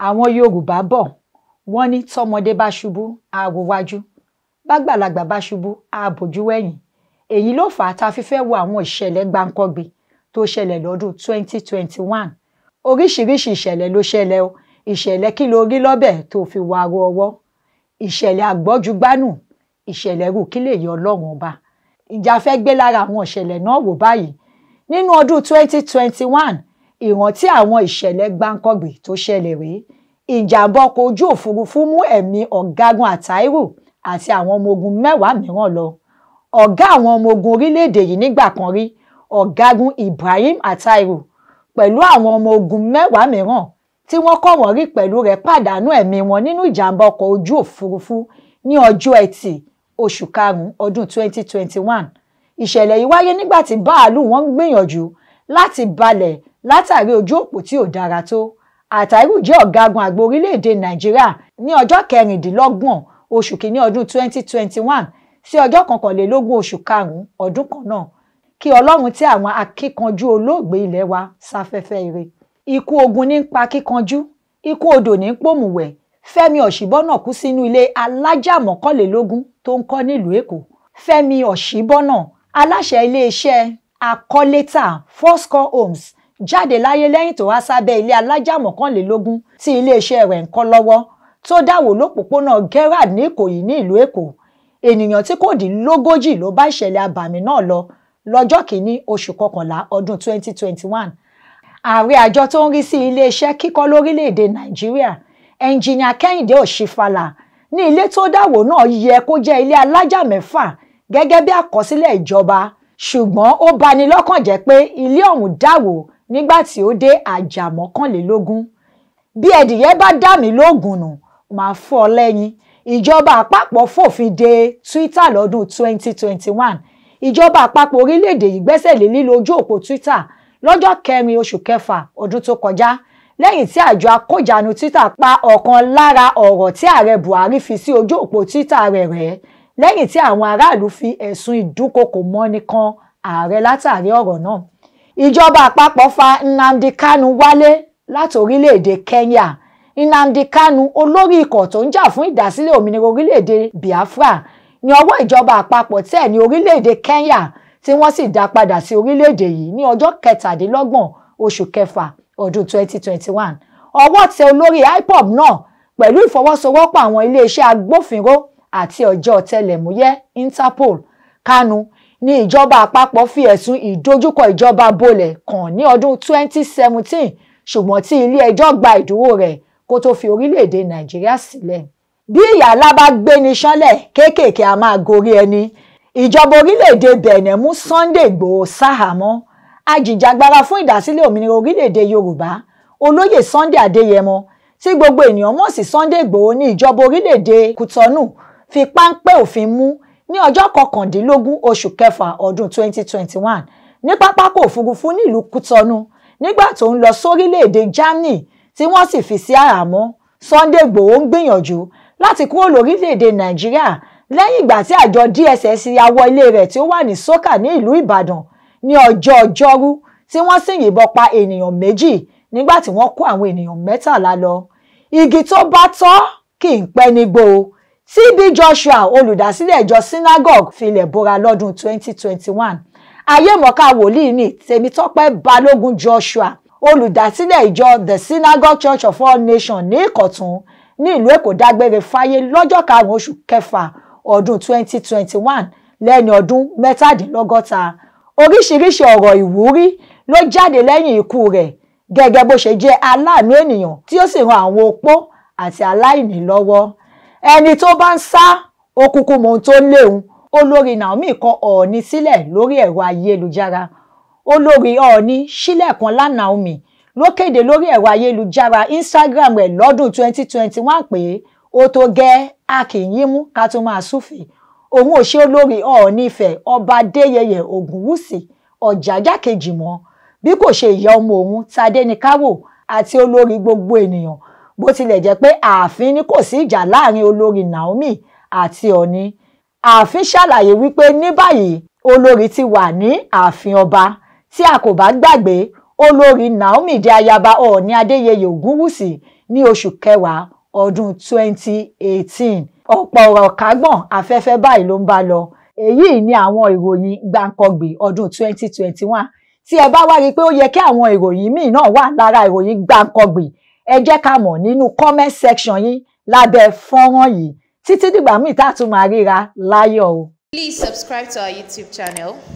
àwọn yorùbá bọ̀ wọ́n ní tọmọdé bá ṣubú á wo wájú bágbàlagbà bá ṣubú á bójú wẹ̀yìn èyí ló fà á tá a fi fẹ́ wo àwọn ìṣẹ̀lẹ̀ gbáǹkọ́gbè tó ṣẹlẹ̀ lọ́dún 2021 oríṣiríṣi ìṣẹ̀lẹ̀ ló ṣẹlẹ̀ o ìṣẹ̀lẹ̀ kí ló rí lọ́bẹ̀ tó fi wá ro ọwọ́ ìṣẹ̀lẹ̀ àgbọ́júgbánù ìṣẹ̀lẹ̀ rù kí lè yọ ọlọ́run ọba ìjà fẹ́ gbé lára àwọn ìṣẹ̀lẹ̀ náà wò báyìí nínú ọdún 2021 ìrántí àwọn ìṣẹ̀lẹ̀ gbáǹkọ́gbè tó ṣẹlẹ̀ rèé ìjàmbá ọkọ̀ ojú òfurufú mú ẹ̀mí ọ̀gágun àtàírù àti àwọn ọmọ ogun mẹ́wàá mìíràn lọ ọ̀gá àwọn ọmọ ogun orílẹ̀-èdè yìí nígbà kan rí ọ̀gágun Ibrahim àtàírù pẹ̀lú àwọn ọmọ ogun mẹ́wàá mìíràn tí wọ́n kọ́ wọ́n rí pẹ̀lú rẹ̀ pàdánù ẹ̀mí wọn nínú ìjàmbá ọkọ̀ ojú òfurufú ní ọjọ́ ẹtì oṣù karùn-ún ọdún 2021 ìṣẹ̀lẹ̀ yìí wáyé nígbà tí báàlù wọn ń gbìyànjú láti balẹ̀ látàrí ojú òpó tí ò dára tó àtàírù jẹ́ ọ̀gágun àgbà orílẹ̀-èdè nàìjíríà ní ọjọ́ kẹrìndínlọ́gbọ̀n oṣù kìíní ọdún 2021 sí ọjọ́ kọkànlélógún oṣù karùn-ún ọdún kan náà kí ọlọ́run tí àwọn akíkanjú olóògbé ilẹ̀ wa sáfẹ́fẹ́ ire ikú ogun ní ń pa kíkanjú ikú odò ní ń pòmùwẹ̀ fẹ́mi ọ̀ṣìbọ́nà kú sínú ilé alájà mọ́kànlélógún tó ń kọ́ nílùú èkó fẹ́mi ọ̀ṣìbọ́nà aláṣẹ iléeṣẹ́ akọ́létà fourscore homes jáde láyé lẹ́yìn tó wá sábẹ́ ilé alájà mọ́kànlélógún tí iléeṣẹ́ rẹ̀ ń kọ́ lọ́wọ́ tó dáwò lópòpónà gerard ní ìkòyí ní ìlú èkó ènìyàn tí kò dín lógójì ló bá ìṣẹ̀lẹ̀ abàmì náà lọ lọ́jọ́ kìíní oṣù kọkànlá ọdún 2021 ààrẹ àjọ tó ń rí sí iléeṣẹ́ kíkọ́ lórílẹ̀‐èdè nàìjíríà ẹnjìnìà kẹ́hìndé òṣìfàlà ní ilé tó dáwò náà yẹ kó jẹ́ ilé alájà mẹ́fà gẹ́gẹ́ bí àkọsílẹ̀ ìjọba ṣùgbọ́n ó bani lọ́kàn jẹ́ pé ilé ọ̀hún dáwò nígbà tí ó dé àjà mọ́kànlélógún bí ẹdìyẹ bá dà mí lóògùn nù máa fọ́ ọ lẹ́yìn ìjọba àpapọ̀ fòfin de twitter lọ́dún 2021 ìjọba àpapọ̀ orílẹ̀-èdè yìí gbẹ́sẹ̀ lé lílo ojú òpó twitter lọ́jọ́ kẹrin oṣù kẹfà ọdún tó kọjá lẹ́yìn tí àjọ akójànú twitter pa ọ̀kan lára ọ̀rọ̀ tí ààrẹ buhari fi sí ojú òpó twitter rẹ̀ rẹ́ lẹ́yìn tí àwọn aráàlú fi ẹ̀sùn ìdúnkokò mọ́ni kan ààrẹ látàrí ọ̀rọ̀ náà ìjọba àpapọ̀ fa nnamdi kanu wálé láti orílẹ̀-èdè kenya nnamdi kanu olórí ikọ̀ tó ń jà fún ìdásílẹ̀ òmìnira orílẹ̀-èdè biafra ní ọwọ́ ìjọba àpapọ̀ tẹ̀ ní orílẹ̀-èdè kenya tí wọ́n sì dá padà sí orílẹ̀-èdè yìí ní ọjọ́ kẹtàdínlọ́gbọ̀n oṣù kẹfà ọdún 2021 ọwọ́ tẹ olórí ipob náà pẹ̀lú ìfọwọ́sowọ́pọ̀ àwọn iléeṣẹ́ agbófinró àti ọjọ́ ọ̀tẹlẹ̀múyẹ́ interpol kanu ní ìjọba àpapọ̀ fi ẹ̀sùn ìdojúkọ ìjọba bolẹ̀ kàn ní ọdún 2017 ṣùgbọ́n tí ilé ẹjọ́ gba ìdúró rẹ̀ kó tó fi orílẹ̀-èdè nàìjíríà sílẹ̀ bí ìyàlá bá gbéni ṣánlẹ̀ kéékèèké a máa gorí ẹni ìjọba orílẹ̀-èdè benin mú sunday igbòho sáhàmọ́ ajìjàgbara fún ìdásílẹ̀ òmìnira orílẹ̀-èdè yorùbá olóyè sunday adéyẹmọ tí gbogbo ènìyàn mọ̀ sí sunday igbòho ní ìjọba orílẹ̀-èdè kútọ́nù fi páńpẹ́ òfin mú ní ọjọ́ kọkàndínlógún oṣù kẹfà ọdún 2021 ní pápákọ̀ òfurufú nílùú kútọ́nù nígbà tó ń lọ sórílẹ̀-èdè germany tí wọ́n sì fi sí àhámọ́ sunday igbòho ń gbìyànjú láti kúrò lórílẹ̀-èdè nàìjíríà lẹ́yìn ìgbà tí àjọ dss ya wọ ilé rẹ̀ tí ó wà ní sókà ní ìlú ìbàdàn ní ọjọ́ ọjọ́rú tí wọ́n sì yìnbọn pa ènìyàn méjì nígbà tí wọ́n kó àwọn ènìyàn mẹ́tàlá lọ igi tó bá tọ́ kì í pẹ́ nígbó TB Joshua olùdásílẹ̀ ìjọ synagogue filẹ̀ bora lọ́dún 2021 ayémọ̀ká wòlíì ní tèmítọ́pẹ́ balógun Joshua olùdásílẹ̀ ìjọ the synagogue church of all nations ní ìkọ̀tún ní ìlú èkó dágbére fáyé lọ́jọ́ karùn-ún oṣù kẹfà ọdún 2021 lẹ́ni ọdún mẹ́tàdínlọ́gọ́ta oríṣiríṣi ọ̀rọ̀ ìwúrí ló jáde lẹ́yìn ikú rẹ̀ gẹ́gẹ́ bó ṣe jẹ́ aláàánú ènìyàn tí ó sì ran àwọn opó àti aláìní lọ́wọ́ ẹni tó bá ń sá okùnkùn mọ ohun tó léwu olórí Naomi kọ Ọọ̀ni sílẹ̀ lórí ẹ̀rọ ayélujára olórí Ọọ̀ni Sílẹ̀kùnọlá Naomi ló kéde lórí ẹ̀rọ ayélujára Instagram rẹ̀ lọ́dún 2021 pé ó tó gẹ́ a kì í yín mú ká tó máa súfèé òun ò ṣe olórí Ọọ̀ni Ifẹ̀ ọba Adéyẹyè Ògúnwùsì Ọ̀jájá kejì mọ́ bí kò ṣe ìyá ọmọ òun Tadéníkàwò àti olórí gbogbo ènìyàn bó tilẹ̀ jẹ́ pé ààfin ni kò sí ìjà láàrin olórí Naomi àti Ọọ̀ni ààfin ṣàlàyé wípé ní báyìí olórí ti wà ní ààfin ọba tí a kò bá gbàgbé olórí Naomi di ayaba Ọọ̀ni Adéyẹyè Ògúnwùsì ní oṣù kẹwàá ọdún 2018 ọ̀pọ̀ ọ̀rọ̀ kágbọ̀n afẹ́fẹ́ báyìí ló ń bá lọ èyí ni àwọn ìròyìn gbàǹkangbè ọdún 2021 tí ẹ bá wá rí i pé ó yẹ kí àwọn ìròyìn míì náà wà lára ìròyìn gbàǹkangbè ẹ jẹ́ ká mọ̀ nínú comment section yín lábẹ́ fọ́nrán yìí títí dìgbà míì tá a tún máa ríra láyọ̀ o. Please subscribe to our YouTube channel.